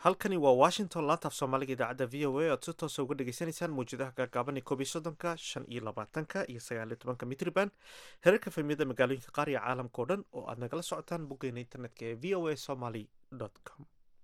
halkani waa washington laantaaf soomaaliga idaacadda v o a oad si toosa uga dhagaysanaysaan mawjadaha gaagaaban ee koob iyo soddonka shan iyo labaatanka iyo sagaal iyo tobanka mitriban herarka fahmiyada magaalooyinka qaar iyo caalamka oo dhan oo aad nagala socotaan boggeena internetka ee v o a somaly com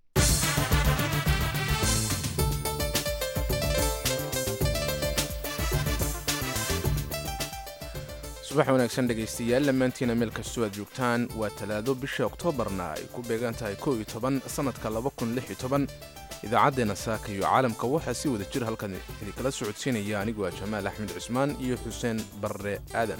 subax wanaagsan dhegaystayaal dhammaantiina meel kastoo aad joogtaan waa talaado bisha oktoobarna ay ku beegan tahay kow iyo toban sannadka laba kun lix iyo toban idaacaddeenna saaka iyo caalamka waxaa si wada jir halkan idinkala socodsiinaya anigu ah jamaal axmed cusmaan iyo xuseen barre aadan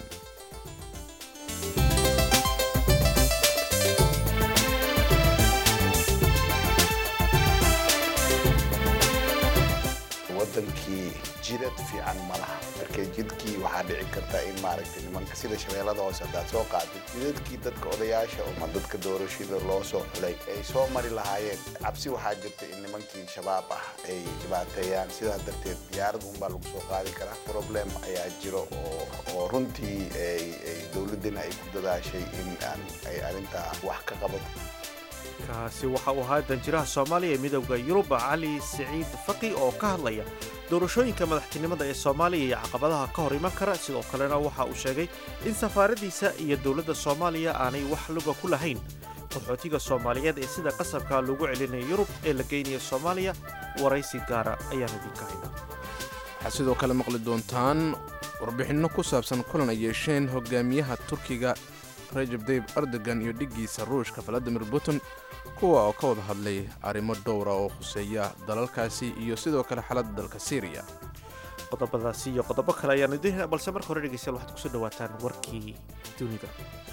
wadankii jidad fiican ma laha marka jidkii waxaa dhici karta in maaragtay nimanka sida shabeellada hoose haddaad soo qaadid jidadkii dadka odayaasha ama dadka doorashada loo soo xulay ay soo mari lahaayeen cabsi waxaa jirta in nimankii shabaab ah ay dhibaateeyaan sidaa darteed diyaarad unbaa lagu soo qaadi karaa problem ayaa jiro oo oo runtii ay dowladdana ay ku dadaashay in aan ay arrintaa wax ka qabato kaasi waxa uu ahaa danjiraha soomaaliya ee midowda yurub cali siciid faqi oo ka hadlaya doorashooyinka madaxtinimada ee soomaaliya iyo caqabadaha ka hor iman kara sidoo kalena waxa uu sheegay in safaaradiisa iyo dowladda soomaaliya aanay wax luga ku lahayn qaxootiga soomaaliyeed ee sida qasabka loogu celinayo yurub ee la geynaya soomaaliya waraysi gaara ayaan idinka haynaa waxaad sidoo kale maqli doontaan warbixinno ku saabsan kulan ay yeesheen hogaamiyaha turkiga rajab dayib erdogan iyo dhiggiisa ruushka valadimir putin kuwa oo ka wada hadlay arrimo dhowra oo khuseeya dalalkaasi iyo sidoo kale xaaladda dalka syriya qodobadaasi iyo qodobo kale ayaan idin hena balse marka hore dhegeystayaal waxaad kusoo dhawaataan warkii dunida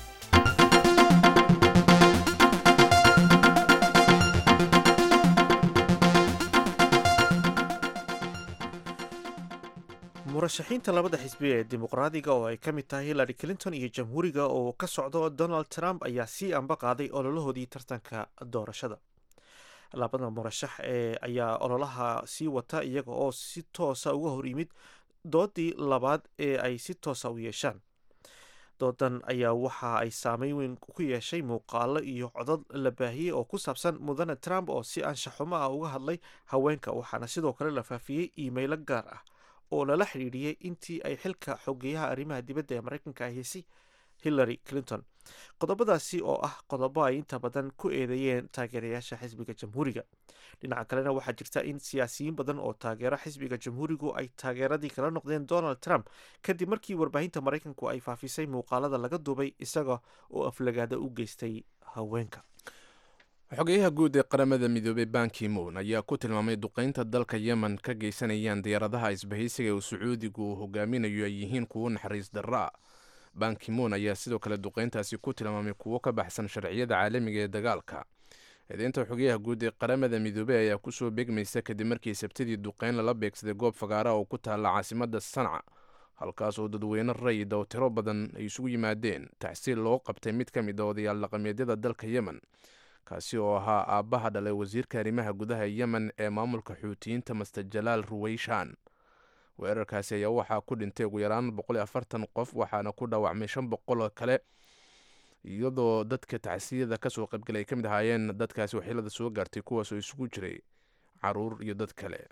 murashaxiinta labada xisbi ee dimuqraadiga oo ay ka mid tahay hillary clinton iyo jamhuuriga oo ka socdo donald trump ayaa sii amba qaaday ololahoodii tartanka doorashada labada murashax ee ayaa ololaha sii wata iyaga oo si toosa uga hor yimid doodii labaad ee ay si toosa u yeeshaan doodan ayaa waxa ay saameyn weyn ku yeeshay muuqaalo iyo codod la baahiyey oo ku saabsan mudane trump oo si anshaxumo ah uga hadlay haweenka waxaana sidoo kale la faafiyey iimaylo gaar ah oo lala xidhiidhiyey intii ay xilka xogeyaha arrimaha dibadda ee maraykanka ahaysay hillary clinton qodobadaasi oo ah qodobo ay inta badan ku eedeeyeen taageerayaasha xisbiga jamhuuriga dhinaca kalena waxaa jirta in siyaasiyiin badan oo taageero xisbiga jamhuurigu ay taageeradii kala noqdeen donald trump kadib markii warbaahinta maraykanku ay faafisay muuqaalada laga duubay isaga oo aflagaada u geystay haweenka xogeyaha guud ee qaramada midoobey banki moon ayaa ku tilmaamay duqaynta dalka yemen ka geysanayaan diyaaradaha isbahaysiga uu sacuudigu uu hogaaminayo ay yihiin kuwo naxariis darra banki moon ayaa sidoo kale duqayntaasi ku tilmaamay kuwo ka baxsan sharciyada caalamiga ee dagaalka eedeynta xogeyaha guud ee qaramada midoobey ayaa kusoo beegmaysa kadib markii sabtidii duqayn lala beegsaday goob fagaara oo ku taalla caasimada sanca halkaas oo dadweyne rayid oo tiro badan ay isugu yimaadeen taxsiil loo qabtay mid ka mid a odayaal dhaqameedyada dalka yemen kaasi oo ahaa aabbaha dhalay wasiirka arrimaha gudaha yemen ee maamulka xuutiyiinta master jalaal ruweyshan weerarkaasi ayaa waxaa ku dhintay ugu yaraan qof waxaana ku dhaawacmay shan boqol oo kale iyadoo dadka tacsiyada kasoo qaybgalay ay ka mid ahaayeen dadkaasi waxyeelada soo gaartay kuwaas oo isugu jiray caruur iyo dad kale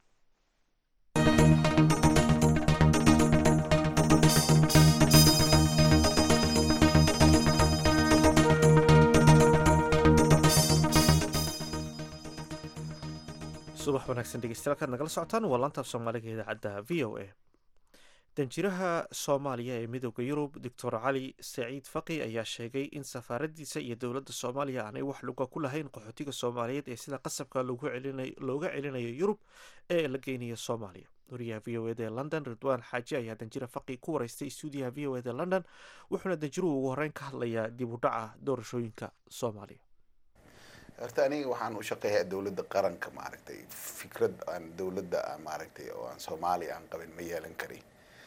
subax wanaagsan dhegeystayaal kaad nagala socotaan waa laantaaf soomaaliga idaacadda v o a danjiraha soomaaliya ee midooda yurub doctor cali saciid faqi ayaa sheegay in safaaradiisa iyo dowladda soomaaliya aanay wax luga ku lahayn qaxootiga soomaaliyeed ee sida qasabka looga celinayo yurub ee la geynayo soomaaliya wariyaha v o eda ee london ridwaan xaaji ayaa danjira faqi ku wareystay stuudiyaha v o eda london wuxuuna danjiruhu ugu horeyn ka hadlayaa dib u dhaca doorashooyinka soomaaliya horta aniga waxaan u shaqeeyaa dowladda qaranka maaragtay fikrad aan dowladda maaragtay oo aan soomaaliya aan qabin ma yeelan karin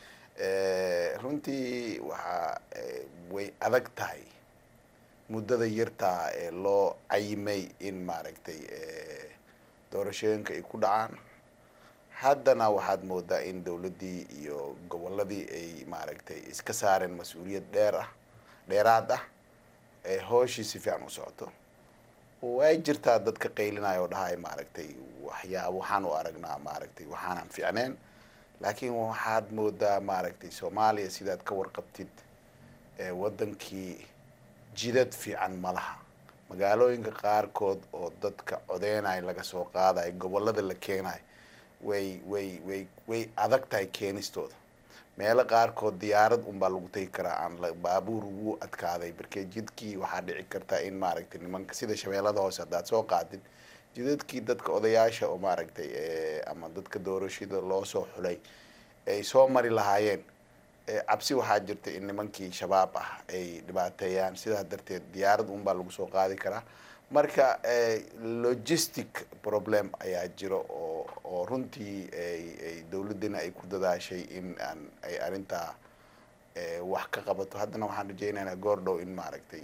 runtii waxaa way adag tahay muddada yartaa ee loo cayimay in maaragtay doorashooyinka ay ku dhacaan haddana waxaad moodaa in dowladdii iyo gobolladii ay maaragtay iska saareen mas-uuliyad dheer ah dheeraad ah ee hooshii si fiican u socoto way jirtaa dadka qaylinaya oo dhahay maaragtay waxyaa waxaan u aragnaa maaragtay waxaanan fiicneen laakiin waxaad moodaa maaragtay soomaaliya sidaad ka warqabtid wadankii jidad fiican ma laha magaalooyinka qaarkood oo dadka codeynaya laga soo qaadayo gobolada la keenayo way way way way adag tahay keenistooda meelo qaarkood diyaarad unbaa lagu tegi karaa aan baabuur ugu adkaaday markee jidkii waxaa dhici karta in maaragtay nimanka sida shabeellada hoose haddaad soo qaadid jidadkii dadka odayaasha oo maaragtay ama dadka doorashada loo soo xulay ay soo mari lahaayeen cabsi waxaa jirta in nimankii shabaab ah ay dhibaateeyaan sidaa darteed diyaarad unbaa lagu soo qaadi karaa marka logistic problem ayaa jiro oo oo runtii ay dowladdina ay ku dadaashay in aan ay arrintaa wax ka qabato haddana waxaan rajeynaynaa goor dhow in maaragtay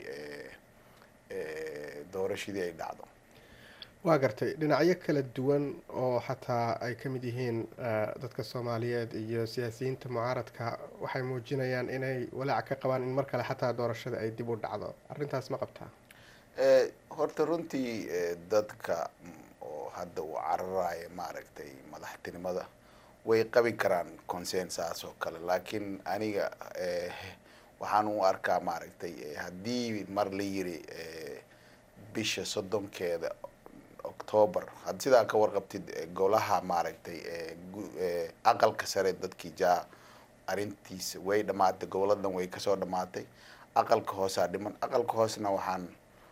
doorashadii ay dhacdo waa gartay dhinacyo kala duwan oo xataa ay ka mid yihiin dadka soomaaliyeed iyo siyaasiyiinta mucaaradka waxay muujinayaan inay walaac ka qabaan in mar kale xataa doorashada ay dib u dhacdo arrintaas ma qabtaa horta runtii dadka oo hadda uu cararaya maaragtay madaxtinimada way qabi karaan consensaas oo kale laakiin aniga waxaan u arkaa maaragtay haddii mar la yiri bisha soddonkeeda octoober had sidaa ka warqabtid golaha maaragtay aqalka sare dadkii jaa arrintiisa way dhamaatay goboladan way kasoo dhamaatay aqalka hoosaa dhiman aqalka hoosna waxaan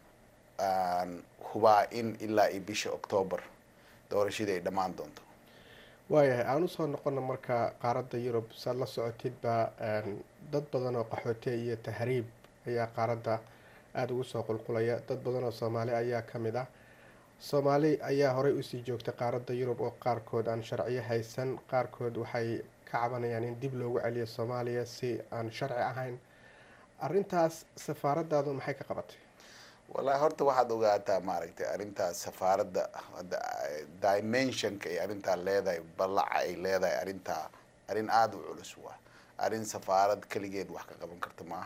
aan hubaa in ilaa iyo bisha octoober doorashadii ay dhammaan doonto waayahay aan usoo noqono marka qaaradda yurub saad la socotidba dad badan oo qaxoote iyo tahriib ayaa qaaradda aada ugu soo qulqulaya dad badan oo soomaali ayaa ka mid ah soomaali ayaa horey usii joogtay qaaradda yurub oo qaarkood aan sharciyo haysan qaarkood waxay ka cabanayaan in dib loogu celiyo soomaaliya si aan sharci ahayn arrintaas safaaradaadu maxay ka qabatay wallahi horta waxaad ogaataa maaragtay arrintaas safaaradda hadda dimensionka ay arrintaa leedahay ballaca ay leedahay arrintaa arrin aada u culus waa arrin safaarad keligeed wax ka qaban karta maaha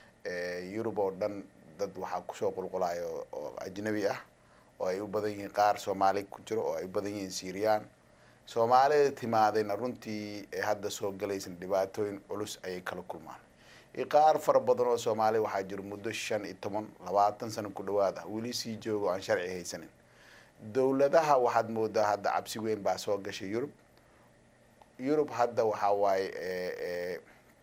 yurub oo dhan dad waxaa kusoo qulqulayo oo ajnabi ah oo ay u badan yihiin qaar soomaali ku jiro oo ay u badan yihiin syrian soomaalida timaadayna runtii hadda soo galaysan dhibaatooyin culus ayay kala kulmaan qaar fara badan oo soomaaliya waxaa jiro muddo shan iyo toban labaatan sano ku dhawaad ah weli sii joogo aan sharci haysanin dowladaha waxaad moodaa hadda cabsi weyn baa soo gashay yurub yurub hadda waxaa waaye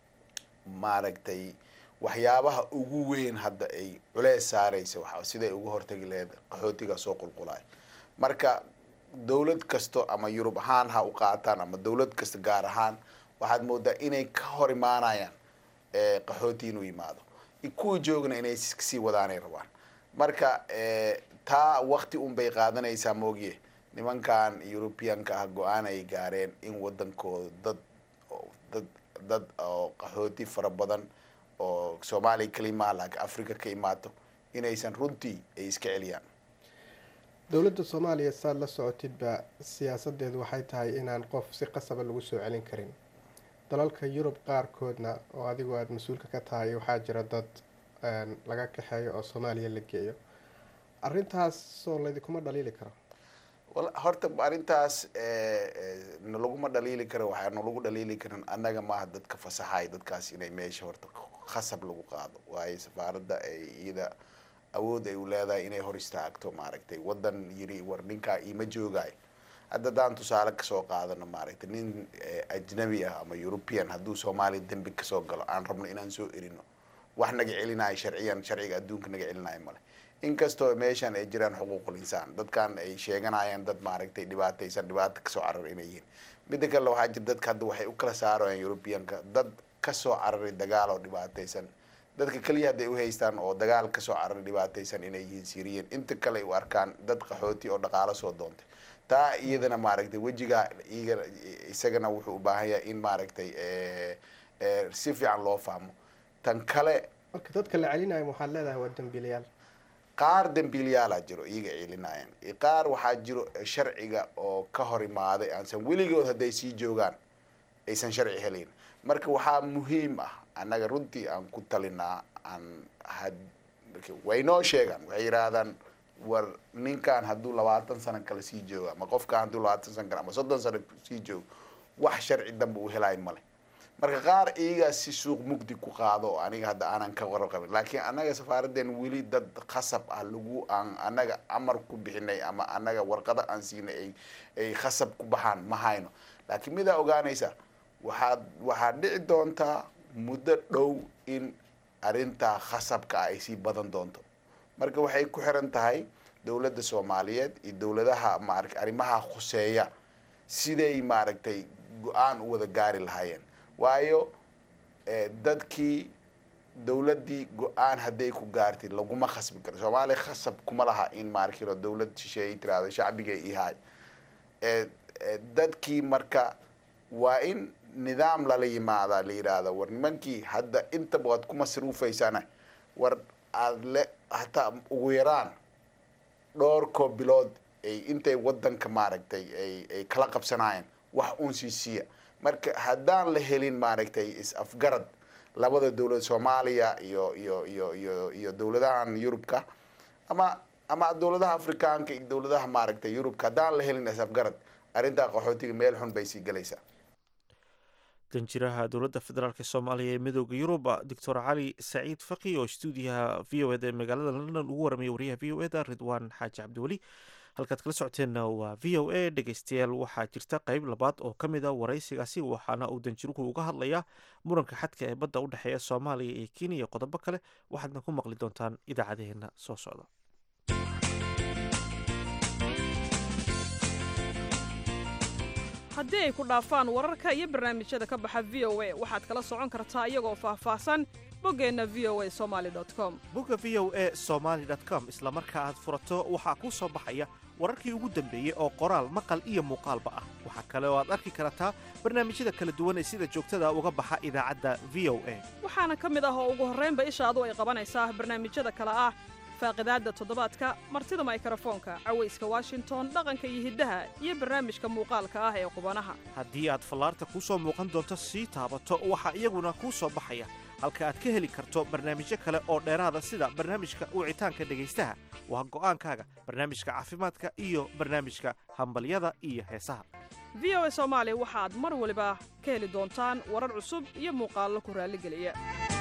maaragtay waxyaabaha ugu weyn hadda ay culees saareysa wa siday uga hortagi laheyd qaxootiga soo qulqulayo marka dowlad kasto ama yurub ahaan ha u qaataan ama dowlad kasta gaar ahaan waxaad moodaa inay ka hor imaanayaan qaxooti inuu yimaado kuwa joogna inay sii wadaanay rabaan marka taa wakti un bay qaadanaysaa moogiye nimankan europeanka ah go-aan ay gaareen in wadankooda dad dad dad oo qaxooti fara badan oo soomaaliya kalimaha laakiin africa ka imaato inaysan runtii ay iska celiyaan dowladda soomaaliya saad la socotidba siyaasadeedu waxay tahay inaan qof si qasaba lagu soo celin karin dalalka yurub qaarkoodna oo adigu aada mas-uulka ka tahay waxaa jira dad laga kaxeeyo oo soomaaliya la geeyo arrintaas soo laydinkuma dhaliili karo horta arrintaas nalaguma dhaliili karo waxaa nalagu dhaliili karin annaga maaha dadka fasaxay dadkaas inay meesha horta khasab lagu qaado waayo safaaradda ay iyada awood ay u leedahay inay hor istaagto maaragtay wadan yiri war ninkaa iima joogaayo hadda haddaan tusaale kasoo qaadano maaragtay nin ajnabi ah ama european hadduu soomaaliya dembi kasoo galo aan rabno inaan soo erino wax naga celinayo sharciyan sharciga adduunka naga celinayo male inkastoo meeshan ay jiraan xuquuqul insaan dadkan ay sheeganayaan dad maaragtay dhibaataysan dhibaato kasoo carar inay yihiin midda kale waxaa jira dadka hadda waxay u kala saarayaan europeanka dad kasoo cararay dagaal oo dhibaataysan dadka keliya hadday u haystaan oo dagaal kasoo cararay dhibaataysan inay yihiin syriyan inta kale ay u arkaan dad qaxooti oo dhaqaalo soo doontay taa iyadana maaragtay wejigaa iga isagana wuxuu u baahan yahay in maaragtay si fiican loo fahmo tan kale marka dadka la celinayo waxaad leedahay waa dambiilayaal qaar dambiilayaalaa jiro iyaga celinayaan qaar waxaa jiro sharciga oo ka hor imaaday aansan weligood hadday sii joogaan aysan sharci helayn marka waxaa muhiim ah annaga runtii aan ku talinaa aan way noo sheegaan waxay yidhaahdaan war ninkan hadduu labaatan sano kale sii joogo ama qofkan hadduu labaatan sano kale ama soddon sano sii joogo wax sharci dambe uu helayo male marka qaar iyagaa si suuq mugdi ku qaado oo aniga hadda aanan ka warqabin laakiin annaga safaaradeen weli dad khasab ah lagu aan annaga amar ku bixinay ama annaga warqado aan siinay ay ay khasab ku baxaan ma hayno laakiin midaa ogaanaysa waxaad waxaad dhici doontaa muddo dhow in arrintaa khasabka ah ay sii badan doonto marka waxay ku xiran tahay dowladda soomaaliyeed iyo dowladaha maarata arrimaha khuseeya siday maaragtay go-aan u wada gaari lahaayeen waayo dadkii dowladdii go-aan hadday ku gaartid laguma khasbi karo soomaaliya khasab kuma laha in maarkiro dowlad shisheeye tirahdo shacbiga ihaay dadkii marka waa in nidaam lala yimaadaa la yidhaahda war nimankii hadda intaba waad ku masruufaysana war aad le hataa ugu yaraan dhowrkoo bilood ay intay wadanka maaragtay ay ay kala qabsanaayeen wax uun sii siiya marka haddaan la helin maaragtay is-afgarad labada dowlad soomaaliya iyo iyo iyo iyo iyo dowladahan yurubka ama ama dowladaha afrikaanka iyo dowladaha maaragtay yurubka haddaan la helin is-afgarad arrintaa qaxootiga meel xun bay sii galaysaa danjiraha dowladda federaalk soomaaliya ee midooda yurub doctor cali saciid faki oo stuudiyaha v o eda ee magaalada london ugu waramaya wariyaha v o eda ridwaan xaaji cabdiweli halkaad kala socoteenna waa v o a dhegeystayaal waxaa jirta qeyb labaad oo ka mid a waraysigaasi waxaana uu danjiruhu uga hadlayaa muranka xadka ee badda u dhexeeya soomaaliya iyo kenya iyo qodobo kale waxaadna ku maqli doontaan idaacadaheena soo socda haddii ay ku dhaafaan wararka iyo barnaamijyada ka baxa v o a waxaad kala socon kartaa iyagoo faahfaahsan boggeenna v o a somali com bogga v o a somaly com isla marka aad furato waxaa kuu soo baxaya wararkii ugu dambeeyey oo qoraal maqal iyo muuqaalba ah waxaa kale oo aad arki kartaa barnaamijyada kala duwan ee sida joogtada uga baxa idaacadda v o a waxaana ka mid ah oo ugu horraynba ishaadu ay qabanaysaa barnaamijyada kale ah faaqidaadda toddobaadka martida maykarafoonka cawayska washington dhaqanka iyo hiddaha iyo barnaamijka muuqaalka ah ee qubanaha haddii aad fallaarta kuu soo muuqan doonto sii taabato waxaa iyaguna kuu soo baxaya halka aad ka heli karto barnaamijyo kale oo dheeraada sida barnaamijka wicitaanka dhegaystaha waa go'aankaaga barnaamijka caafimaadka iyo barnaamijka hambalyada iyo heesaha v o a soomaali waxaad mar waliba ka heli doontaan warar cusub iyo muuqaallo ku raalligeliya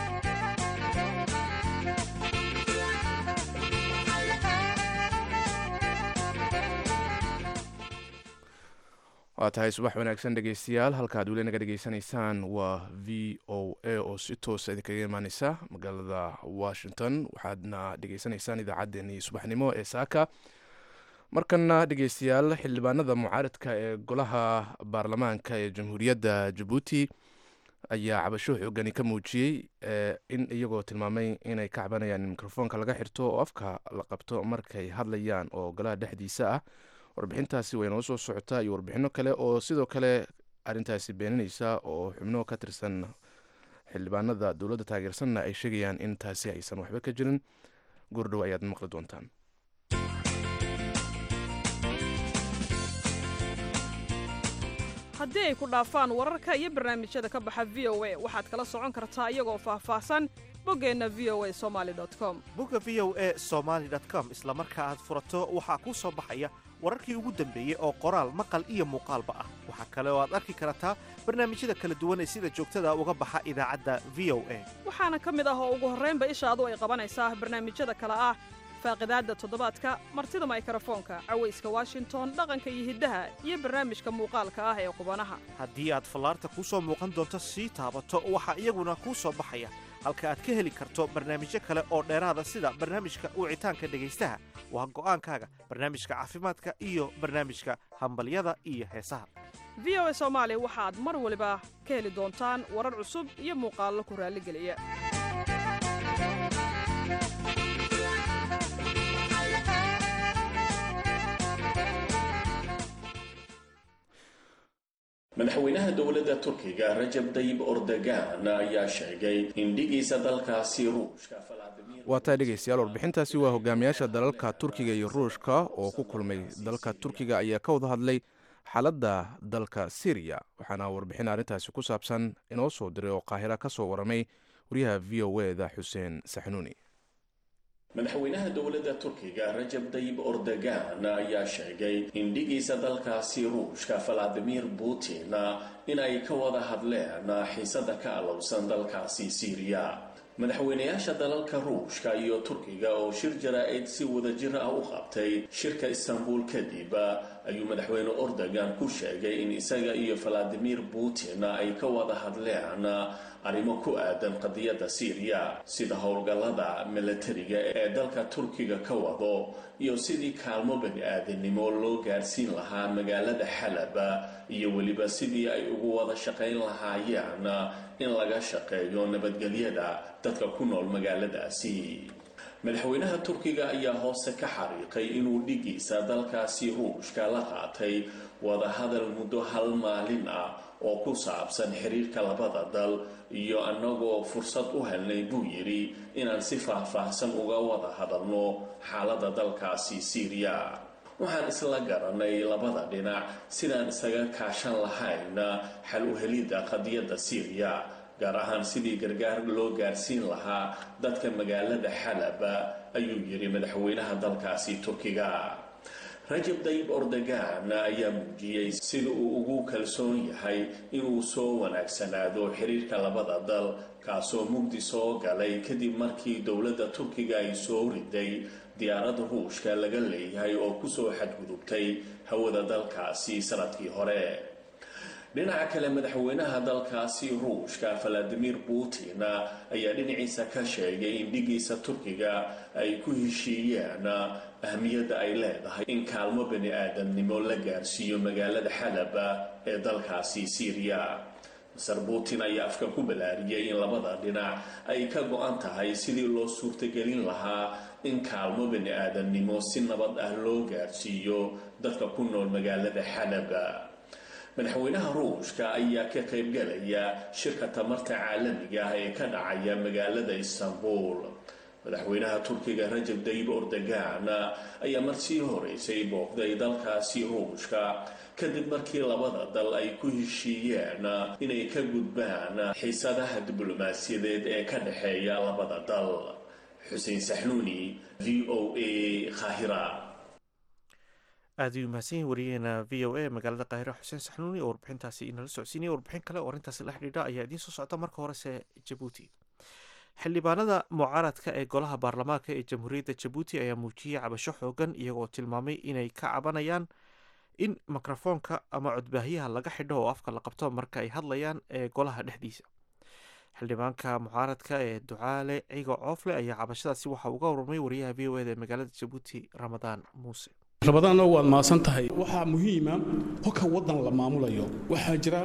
waa tahay subax wanaagsan dhegeystayaal halkaad weli naga dhegeysanaysaan waa v o a oo si toosa idinkaga imaaneysa magaalada washington waxaadna dhegeysanaysaan idaacaddeenii subaxnimo ee saaka markana dhegeystayaal xildhibaanada mucaaradka ee golaha baarlamaanka ee jamhuuriyadda jabuuti ayaa cabasho xoogani ka muujiyey in iyagoo tilmaamay inay ka cabanayaan in mikrofoonka laga xirto oo afka la qabto markay hadlayaan oo golaha dhexdiisa ah warbixintaasi way noo soo socotaa iyo warbixino kale oo sidoo kale arintaasi beeninaysa oo xubno ka tirsan xildhibaanada dowladda taageersanna ay sheegayaan in taasi aysan waxba ka jirin goordhow ayaad maqli doontaan haddii ay ku dhaafaan wararka iyo barnaamijyada ka baxa v o a waxaad kala socon kartaa iyagoo faahfaahsan boggeenna v o a somaali com bogga v o a somaly com isla marka aad furato waxaa kuu soo baxaya wararkii ugu dambeeyey oo qoraal maqal iyo muuqaalba ah waxaa kale oo aad arki kartaa barnaamijyada kala duwan ee sida joogtada uga baxa idaacadda v o a waxaana ka mid ah oo ugu horraynba ishaadu ay qabanaysaa barnaamijyada kale ah faaqidaadda toddobaadka martida maykarafoonka cawayska washington dhaqanka iyo hiddaha iyo barnaamijka muuqaalka ah ee qubanaha haddii aad fallaarta kuu soo muuqan doonto sii taabato waxaa iyaguna kuu soo baxaya halka aad ka heli karto barnaamijyo kale oo dheeraada sida barnaamijka wicitaanka dhegaystaha waa go'aankaaga barnaamijka caafimaadka iyo barnaamijka hambalyada iyo heesaha v o a soomaali waxaad mar waliba ka heli doontaan warar cusub iyo muuqaallo ku raalligeliya madaxweynaha dowladda turkiga rajab dayib ordogan ayaa sheegay in dhigiisa dalkaasi ruushka waa tahay dhegeystayaal warbixintaasi waa hogaamiyaasha dalalka turkiga iyo ruushka oo ku kulmay dalka turkiga ayaa ka wada hadlay xaaladda dalka syriya waxaana warbixin arrintaasi ku saabsan inoo soo diray oo qaahira ka soo waramay wariyaha v o e da xuseen saxnuuni madaxweynaha dowladda turkiga rajab dayib ordogan ayaa sheegay in dhigiisa dalkaasi ruushka valadimir putin inay ka wada hadleen xiisada ka alowsan dalkaasi siiriya madaxweynayaasha dalalka ruushka iyo turkiga oo shir jaraa-id si wadajir ah u qabtay shirka istanbul kadib ayuu madaxweyne ordogan ku sheegay in isaga iyo valadimir putin ay ka wada hadleen arrimo ku aadan qadiyadda siiriya sida howlgallada milatariga ee dalka turkiga ka wado iyo sidii kaalmo bani aadamnimo loo gaarsiin lahaa magaalada xalab iyo weliba sidii ay ugu wada shaqayn lahaayeen in laga shaqeeyo nabadgelyada dadka ku nool magaaladaasi madaxweynaha turkiga ayaa hoose ka xariiqay inuu dhigiisa dalkaasi ruushka la qaatay wadahadal muddo hal maalin ah oo ku saabsan xiriirka labada dal iyo annagoo fursad u helnay buu yidhi inaan si faahfaahsan uga wada hadalno xaaladda dalkaasi siiriya waxaan isla garanay labada dhinac sidaan isaga kaashan lahayn xal u helidda qadiyadda siiriya gaar ahaan sidii gargaar loo gaarsiin lahaa dadka magaalada xalaba ayuu yidhi madaxweynaha dalkaasi turkiga rajab dayib ordogan ayaa muujiyey sida uu ugu kalsoon yahay inuu soo wanaagsanaado xiriirka labada dal kaasoo mugdi soo galay kadib markii dowladda turkiga ay soo riday diyaarada ruushka laga leeyahay oo kusoo xadgudubtay hawada dalkaasi sanadkii hore dhinaca kale madaxweynaha dalkaasi ruushka valadimir putin ayaa dhinaciisa ka sheegay in dhigiisa turkiga ay ku heshiiyeen ahmiyadda ay leedahay in kaalmo bani aadamnimo la gaarsiiyo magaalada xalaba ee dalkaasi siiriya maser putin ayaa afka ku balaariyey in labada dhinac ay ka go-an tahay sidii loo suurtagelin lahaa in kaalmo bani aadamnimo si nabad ah loo gaarsiiyo dadka ku nool magaalada xalaba madaxweynaha ruushka ayaa ka qaybgalaya shirka tamarta caalamiga ah ee ka dhacaya magaalada istanbul madaxweynaha turkiga rajab dayib ordogan ayaa marsii horeysay booqday dalkaasi ruushka kadib markii labada dal ay ku heshiiyeen inay ka gudbaan xiisadaha diblomaasiyadeed ee ka dhexeeya labada dal xuseen saxnuuni v o a khahira aad ayuu mahadsan yahin wariyaheena v o a magaalada kaahira xuseen saxnuuni oo warbixintaasi inala socodsiinaya warbixin kale oo arrintaasi la xidhiidha ayaa idiin soo socda marka horese jabuuti xildhibaanada mucaaradka ee golaha baarlamaanka ee jamhuuriyadda jabuuti ayaa muujiyey cabasho xoogan iyagoo tilmaamay inay ka cabanayaan in mikrofoonka ama codbaahiyaha laga xidho oo afka la qabto marka ay hadlayaan ee golaha dhexdiisa xildhibaanka mucaaradka ee ducaale cigo coofle ayaa cabashadaasi waxaa uga warramay wariyaha v o eda ee magaalada jabuuti ramadaan muuse rabadaanna waad mahadsan tahay waxaa muhiima hoka waddan la maamulayo waxaa jira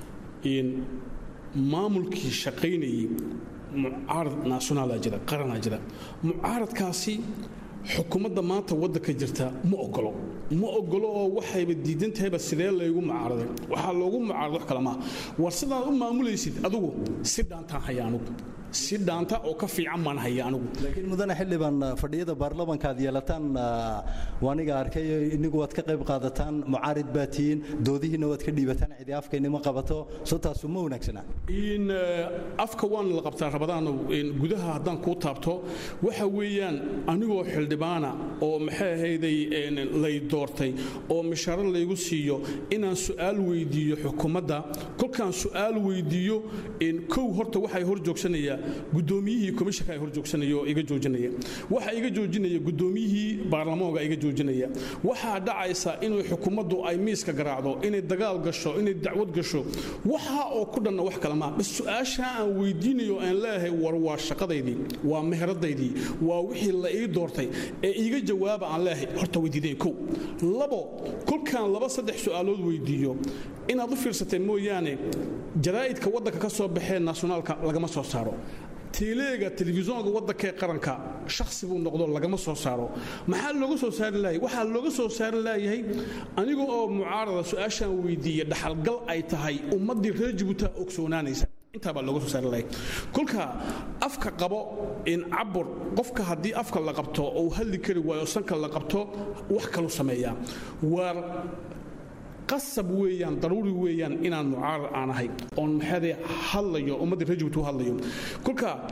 maamulkii shaqaynayay mucaarad nationaala jira qaranaa jira mucaaradkaasi xukuumadda maanta waddanka jirta ma ogolo ma ogolo oo waxayba diidan tahayba sidee laygu mucaaraday waxaa loogu mucaarada wax kale maa war sidaad u maamulaysid adigu si dhaantaan haya anugu si dhaanta oo ka fiican baan haya anugu laakiin mudane xildhibaan fadhiyada baarlamanka aad yeelataan waaniga arkay inigu waad ka qayb qaadataan mucaarid baa tihiin doodihiina waad ka dhiibataan cidi afkaynima qabato soo taasu ma wanaagsana in afka waan la qabtaa rabadaan gudaha haddaan kuu taabto waxa weeyaan anigoo xildhibaana oo maxay ahayday lay doortay oo mishaaro laygu siiyo inaan su'aal weydiiyo xukuumadda kolkaan su'aal weydiiyo kow horta waxay hor joogsanaya gudoomiyihii komishanka ay hor joogsanaya oo iga joojinaya waxa iga joojinaya gudoomiyihii baarlamaanka iga joojinaya waxaa dhacaysa inay xukuumaddu ay miiska garaacdo inay dagaal gasho inay dacwad gasho waxa oo ku dhanna wax kale maa bas su-aasha aan weydiinayo aan leeyahay war waa shaqadaydii waa meheradaydii waa wixii la ii doortay ee iiga jawaaba aan leeyahay horta weydiideen kow labo kolkaan laba saddex su'aalood weydiiyo inaad u fiirsatay mooyaane jaraa'idka waddanka ka soo baxee nationaalka lagama soo saaro tiileega telefishoonka waddankee qaranka shakhsi buu noqdo lagama soo saaro maxaa looga soo saari laayay waxaa looga soo saari laayahay aniga oo mucaarada su-aashaan weydiiya dhaxalgal ay tahay ummaddii reer jabuuta ogsoonaanaysa intaabaa looga soo saari lahay kolka afka qabo in cabur qofka haddii afka la qabto ou hadli kari waayo sanka la qabto wax kalu sameeyaa waar qasab weeyaan daruuri weeyaan inaan mucaarad aan ahay oon maxaade hadlayo ummaddii reer jabuuti u hadlayo kolka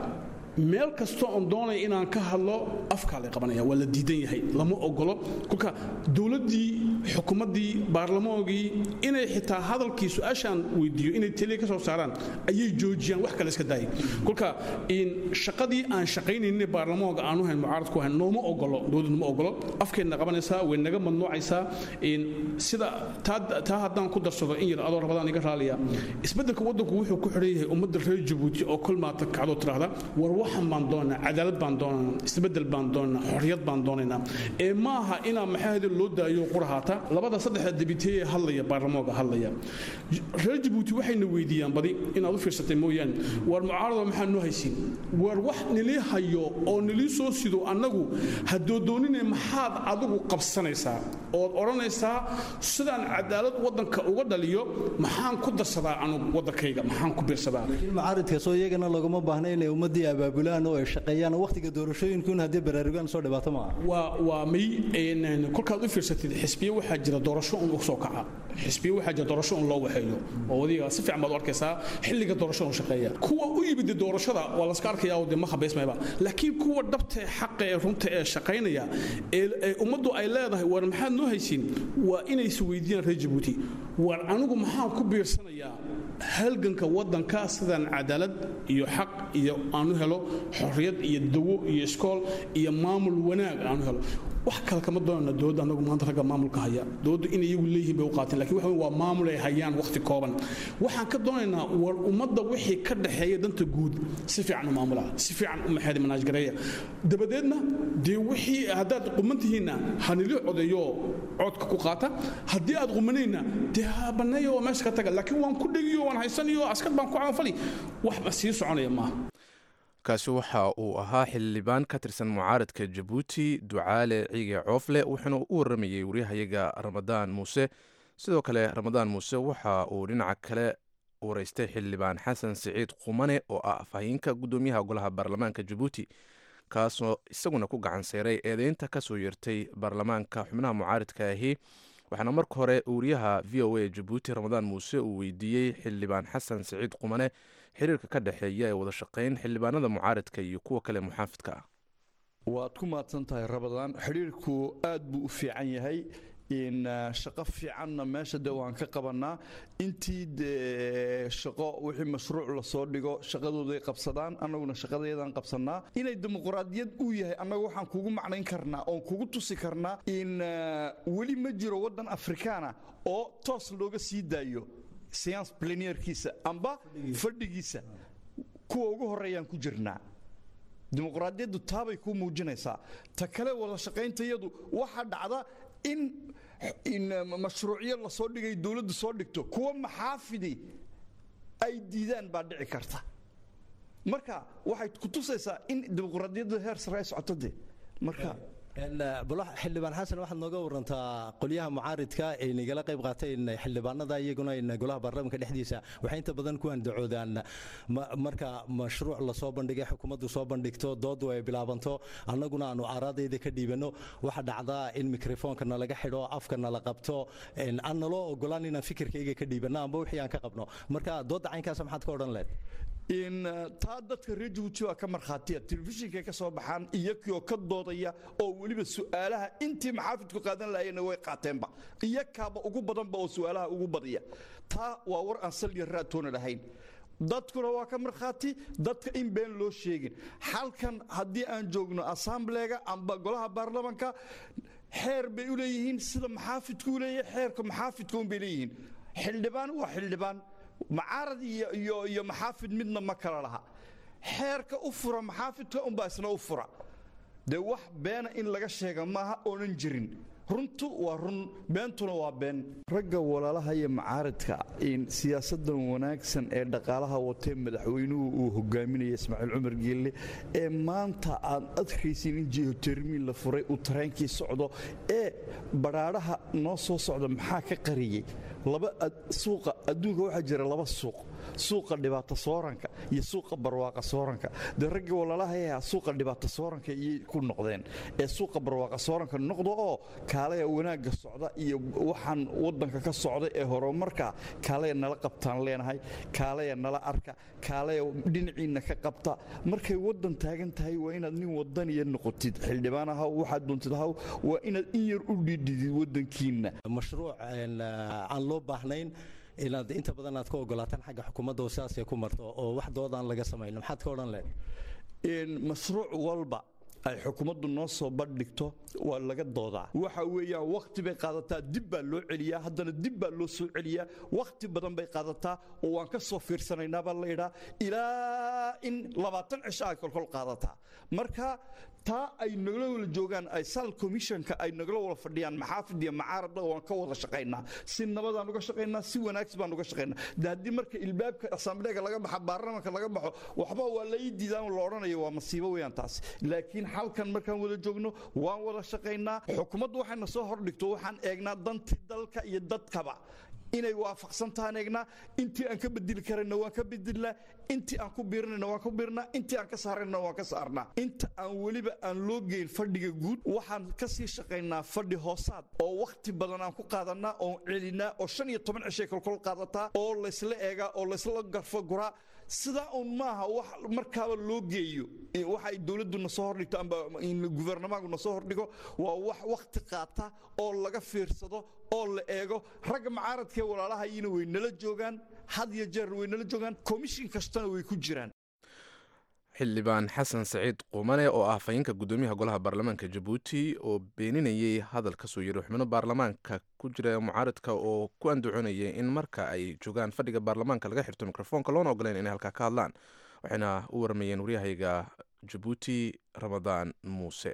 meel kastoo oon doonaya inaan ka hadlo afkaa lay qabanaya waa la diidan yahay lama ogolo kolka dowladdii xukuumaddii baarlamaanogii inay xitaa hadalkii su-aashaan weydiiyo inay teliya ka soo saaraan ayay joojiyaan wax kale iska daayay kolka shaqadii aan shaqaynaynin baarlamaanka aanu hayn mucaaradku hayn nooma ogolo dowladdu ma ogolo afkeedna qabanaysaa way naga mamnuucaysaa sida taa haddaan ku darsado in yar adoo rabadaan iga raaliya isbeddelka waddanku wuxuu ku xidhan yahay ummadda reer jabuuti oo kol maata kacdoo tiraahda war waxan baan doonaa cadaalad baan doonaa isbeddel baan doonaa xorriyad baan doonaynaa ee ma aha inaa maxaahada loo daayo qurahaata labada saddexda debiteeye hadlaya baarlamaanka hadlaya reer jabuuti waxayna weydiiyaan badi inaad u fiirsatay mooyaane war mucaarado maxaa noo haysiin war wax nilii hayo oo nilii soo sido annagu hadoodoonine maxaad adigu qabsanaysaa ood odhanaysaa sidaan cadaalad waddanka uga dhaliyo maxaan ku darsadaa anugu waddankayga maxaan ku biirsadaa mucaaridkaasoo iyagana laguma baahna inay ummaddii abaabulaan oo ay shaqeeyaan wakhtiga doorashooyinkun haddii baraarugaan soo dhibaato maaha waa waa may kolkaad u fiirsatid xisbiye waxaa jira doorasho un u soo kaca xisbiye waxaa jira doorasho un loo waxeeyo oo wadiga si fiican baad u arkaysaa xilliga doorasho un shaqeeya kuwa u yimid doorashada waa laska arkaya oo dee ma habaysmayba laakiin kuwa dhabta ee xaqa ee runta ee shaqaynaya ee ummaddu ay leedahay war maxaad noo haysiin waa inay is weydiiyaan reer jabuuti war anigu maxaan ku biirsanayaa halganka waddanka sidaan cadaalad iyo xaq iyo aanu helo xorriyad iyo dawo iyo iskool iyo maamul wanaag aanu helo wax kale kama doonana dowladda anagu maanta ragga maamulka haya dowladdu in iyagu leeyihiin bay u qaateen lakin waxa waa maamul ay hayaan wakhti kooban waxaan ka doonaynaa war ummadda wixii ka dhaxeeya danta guud si fiican u maamula si fiican u maxaadi manaajgareeya dabadeedna dee wixii haddaad quman tihiinna hanili codeeyo codka ku qaata haddii aad qumanayna dee ha banneeya oo meesha ka taga laakiin waan ku dhegiyo waan haysanayo askar baan ku caanfali waxba sii soconaya maaha kaasi waxa uu ahaa xildhibaan ka tirsan mucaaradka jabuuti ducaale ciige coofle wuxuuna u waramayey waryahayaga ramadaan muuse sidoo kale ramadaan muuse waxa uu dhinaca kale wareystay xildhibaan xasan siciid qumane oo ah afhayeenka guddoomiyaha golaha baarlamaanka jabuuti kaasoo isaguna ku gacan seyray eedeynta kasoo yeertay baarlamaanka xubnaha mucaaridka ahi waxaana marka hore wariyaha v o a jabuuti ramadaan muuse uu weydiiyey xildhibaan xasan siciid qumane xiriirka ka dhexeeya ee wada shaqayn xildhibaanada mucaaridka iyo kuwa kale muxaafidka ah waad ku mahadsan tahay rabadaan xidhiirku aad buu u fiican yahay in shaqo fiicanna meesha de waan ka qabanaa intii de shaqo wixii mashruuc lasoo dhigo shaqadooday qabsadaan annaguna shaqadeedaan qabsanaa inay dimuqraadiyad uu yahay annagu waxaan kugu macnayn karnaa oon kugu tusi karnaa in weli ma jiro waddan afrikaana oo toos looga sii daayo science planierkiisa amba fadhigiisa kuwa ugu horeeyaan ku jirnaa dimuqraadiyaddu taabay kuu muujinaysaa ta kale wada shaqayntayadu waxaa dhacda in in mashruucyo lasoo dhigay dowladdu soo dhigto kuwa maxaafidi ay diidaan baa dhici karta marka waxay ku tusaysaa in dimuqraadiyadda heer sare ay socoto de marka xildhibaan xasan waxaad nooga warantaa qolyaha mucaaridka ay nagala qayb qaateen xildhibaanada iyaguna golaha baarlamaanka dhexdiisa waxay inta badan ku andacoodaan marka mashruuc lasoo bandhigay xukuumaddu soo bandhigto doodu ay bilaabanto annaguna aanu aaraadayda ka dhiibanno waxa dhacdaa in mikrofoonka nalaga xidho afka nala qabto aan naloo ogolaan inaan fikirkayga ka dhiibanno amba wixii aan ka qabno marka doodda caynkaas maxaad ka odhan lehed in taa dadka reer jabuuti waa ka markhaatiya telefishinkay ka soo baxaan iyakoo ka doodaya oo weliba su'aalaha intii maxaafidku qaadan lahayeenna way qaateenba iyakaaba ugu badanba oo su'aalaha ugu badiya taa waa war aan salya raatoona lahayn dadkuna waa ka markhaati dadka in been loo sheegin halkan haddii aan joogno assambleega amba golaha baarlamanka xeer bay u leeyihiin sida maxaafidku u leeyahay xeerka maxaafidka un bay leeyihiin xildhibaan waa xildhibaan macaarad iyo iyo maxaafid midna ma kala laha xeerka u fura maxaafidka unbaa isna u fura dee wax beena in laga sheega maaha oonan jirin runtu waa run beentuna waa been ragga walaalaha iyo macaaridka in siyaasadan wanaagsan ee dhaqaalaha watee madaxweynuhu uu hogaaminaya ismaaciil cumar geelle ee maanta aad adkaysin in jihotermiin la furay uu tareenkii socdo ee badhaadhaha noo soo socda maxaa ka qariyey laba suuqa adduunka waxaa jira laba suuq suuqa dhibaato sooranka iyo suuqa barwaaqa sooranka dee raggii walalahayaa suuqa dhibaato sooranka iyay ku noqdeen ee suuqa barwaaqa sooranka noqdo oo kaalaya wanaagga socda iyo waxaan waddanka ka socda ee horumarka kaalaya nala qabtaan leenahay kaalaya nala arka kaalaya dhinaciinna ka qabta markay waddan taagan tahay waa inaad nin wadaniya noqotid xildhibaan ahaw waxaad doontid ahaw waa inaad in yar u dhiidhidid waddankiinna mashruuc aan loo baahnayn inaad inta badan aad ka ogolaataan xagga xukuumadda oo sidaasay ku marto oo wax doodaan laga samayno maxaad ka odhan lehed mashruuc walba ay xukuumaddu noo soo bandhigto waa laga doodaa waxa weeyaan wakhti bay qaadataa dib baa loo celiyaa haddana dib baa loo soo celiyaa wakhti badan bay qaadataa oo waan ka soo fiirsanaynaa baa laydhaa ilaa in labaatan cisho ay kolkol qaadataa marka taa ay nagala wala joogaan ay sal commissionka ay nagala wala fadhiyaan maxaafid iyo macaaradda waan ka wada shaqaynaa si nabadaan uga shaqaynaa si wanaagsi baan uga shaqaynaa de haddii marka ilbaabka asambleega laga baxa baarlamanka laga baxo waxba waa la ii diidaan la odhanayo waa masiibo weeyaan taas laakiin halkan markaan wada joogno waan wada shaqaynaa xukuumaddu waxayna soo hordhigto waxaan eegnaa danti dalka iyo dadkaba inay waafaqsan tahaan eegnaa intii aan ka bedeli karayna waan ka bedelnaa intii aan ku biirinayna waan ku biirnaa intii aan ka saarayna waan ka saarnaa inta aan weliba aan loo geyn fadhiga guud waxaan ka sii shaqaynaa fadhi hoosaad oo wakhti badan aan ku qaadanaa oon celinaa oo shan iyo toban cishay kolkol qaadataa oo laysla eegaa oo laysla garfo guraa sidaa uun maaha wax markaaba loo geeyo waxa ay dowladdu na soo hordhigto amba guvernamanku na soo hordhigo waa wax wakhti qaata oo laga fiirsado oo la eego ragga macaaradkee walaalahayina way nala joogaan had iyo jeer way nala joogaan komishin kastana way ku jiraan xildhibaan xasan saciid qumane oo ah afhayeenka guddoomiyaha golaha baarlamaanka jabuuti oo beeninayay hadal ka soo yiri xubno baarlamaanka ku jira mucaaradka oo ku andacoonayay in marka ay joogaan fadhiga baarlamaanka laga xirto mikrofoonka loona ogoleyn inay halkaa ka hadlaan waxayna u waramayeen waryahayga jabuuti ramadaan muuse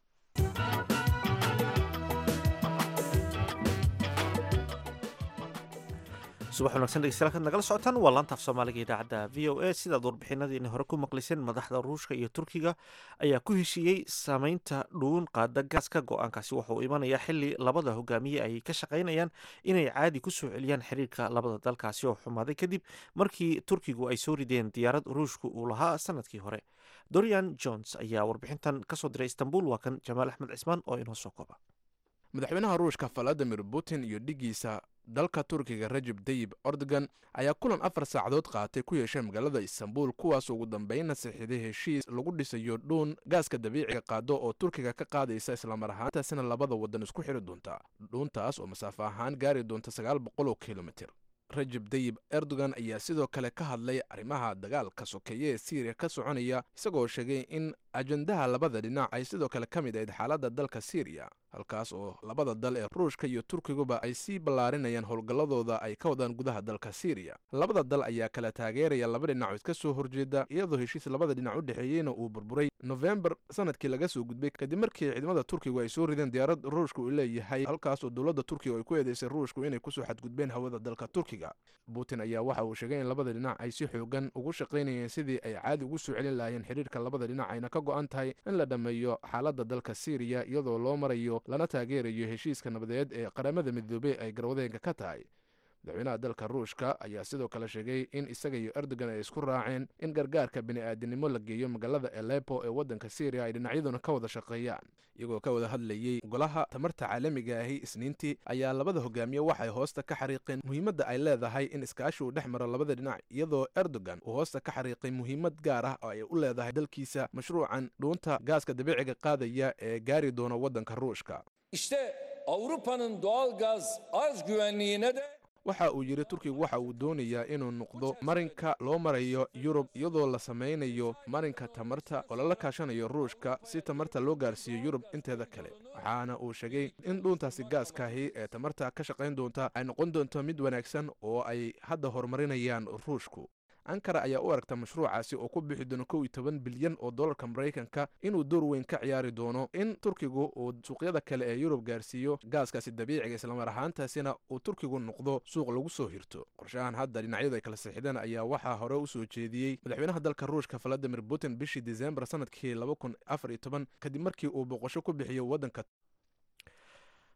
subax wanagsan dhegeystayaal kaad nagala socotaan waa laantaaf soomaaliga idaacadda v o a sidaad warbixinadiina hore ku maqliseen madaxda ruushka iyo turkiga ayaa ku heshiiyey saameynta dhuun qaada gaaska go-aankaasi waxa uu imanayaa xili labada hogaamiye ay ka shaqaynayaan inay caadi ku soo celiyaan xiriirka labada dalkaasi oo xumaaday kadib markii turkigu ay soo rideen diyaarad ruushku uu lahaa sanadkii hore dorian jones ayaa warbixintan kasoo diray istanbul waa kan jamaal axmed cismaan oo inoo soo kooba madaxweynaha ruushka valadimir putin iyo dhigiisa dalka turkiga rajeb dayib ordogan ayaa kulan afar saacadood qaatay ku yeeshay magaalada istanbul kuwaas ugu dambeynna saxiiday heshiis lagu dhisayo dhuun gaaska dabiiciga qaado oo turkiga ka qaadaysa islamar ahaantaasina labada waddan isku xiri doonta dhuuntaas oo masaafo ahaan gaari doonta sagaal boqol oo kilomitir rajeb dayib erdogan ayaa sidoo kale ka hadlay arrimaha dagaalka sokeeye ee siiriya ka soconaya isagoo sheegay in ajendaha labada dhinac ay sidoo kale ka mid ahayd xaaladda dalka siiriya halkaas oo labada dal ee ruushka iyo turkiguba ay sii ballaarinayaan howlgalladooda ay ka wadaan gudaha dalka siiriya labada dal ayaa kala taageeraya laba dhinac oo iska soo horjeeda iyadoo heshiis labada dhinac u dhexeeyeyna uu burburay nofembar sanadkii laga soo gudbay kadib markii ciidamada turkigu ay soo rideen diyaarad ruushka uu leeyahay halkaas oo dowladda turkiga ay ku eedeysay ruushku inay kusoo xadgudbeen hawada dalka turkiga putin ayaa waxa uu sheegay in labada dhinac ay si xoogan ugu shaqaynayeen sidii ay caadi ugu soo celin lahaayeen xiriirka labada dhinac ayna ka go-an tahay in la dhammeeyo xaaladda dalka siiriya iyadoo loo marayo lana taageerayo heshiiska nabadeed ee qaramada midoobey ay garwadeenka ka tahay madaxweynaha dalka ruushka ayaa sidoo kale sheegay in isaga iyo erdogan ay isku raaceen in gargaarka bini'aadinimo la geeyo magaalada alepo ee waddanka syriya ay dhinacyaduna ka wada shaqeeyaan iyagoo ka wada hadlayey golaha tamarta caalamiga ahi isniintii ayaa labada hogaamiye waxay hoosta ka xariiqeen muhiimadda ay leedahay in iskaashi uu dhex maro labada dhinac iyadoo erdogan uu hoosta ka xariiqay muhiimad gaar ah oo ay u leedahay dalkiisa mashruucan dhuunta gaaska dabiiciga qaadaya ee gaari doona waddanka ruushka İşte Avrupa'nın doğal gaz arz güvenliğine de waxa uu yidhi turkigu waxa uu doonayaa inuu noqdo marinka loo marayo yurub iyadoo la samaynayo marinka tamarta oo lala kaashanayo ruushka si tamarta loo gaarsiiyo yurub inteeda kale waxaana uu sheegay in dhuuntaasi gaaskaahi ee tamarta ka shaqayn doonta ay noqon doonto mid wanaagsan oo ay hadda horumarinayaan ruushku ankara ayaa u aragta mashruucaasi oo ku bixi doono kow iyo toban bilyan oo dollarka maraykanka inuu door weyn ka ciyaari doono in turkigu uu suuqyada kale ee yurub gaarsiiyo gaaskaasi dabiiciga islamar ahaantaasina uu turkigu noqdo suuq lagu soo hirto qorshahan hadda dhinacyadu ay kala sixideen ayaa waxaa hore u soo jeediyey madaxweynaha dalka ruushka valadimir putin bishii disembar sanadkii laba kun afar iyo toban kadib markii uu boqosho ku bixiyo waddanka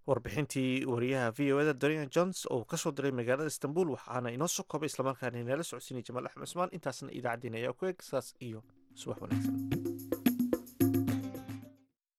warbixintii wariyaha v o eda dorian jones oo kasoo diray magaalada istanbul waxaana inoo soo koobay islamarkaana inala socodsiinay jamaal axmed cusmaan intaasna idaacaddeen ayaa ku eg saas iyo subax wanaagsan